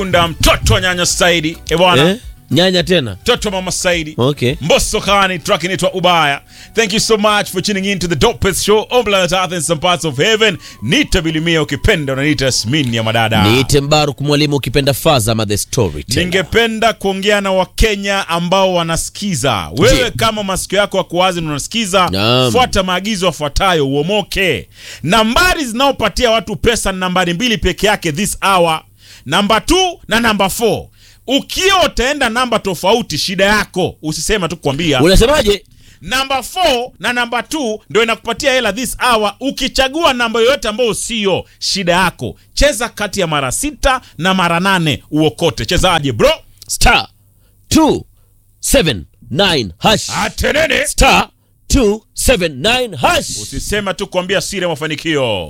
unda mtoto wa nyanya Saidi e bwana Eh? Nyanya tena. mtoto wa mama Saidi Okay. Mbosso Kani track inaitwa Ubaya. Thank you so much for tuning in to the dopest show on planet Earth and some parts of heaven. Nita Bilimia ukipenda unaniita Yasmin ya madada. Niite Mbaruk mwalimu ukipenda Faza ama the story. Ningependa kuongea na Wakenya ambao wanasikiza. Wewe kama masikio yako yako wazi na unasikiza, Naam. fuata maagizo yafuatayo uomoke. Nambari zinaopatia watu pesa ni nambari mbili peke yake this hour, namba 2 na namba 4. Ukiwa utaenda namba tofauti, shida yako, usisema tu kukwambia Unasemaje? namba 4 na namba 2 ndio inakupatia hela this hour. Ukichagua namba yoyote ambayo sio, shida yako. Cheza kati ya mara sita na mara nane uokote. Chezaje bro? Star 279 hash. Atenene. Star 279 hash. Usisema tu kuambia siri ya mafanikio.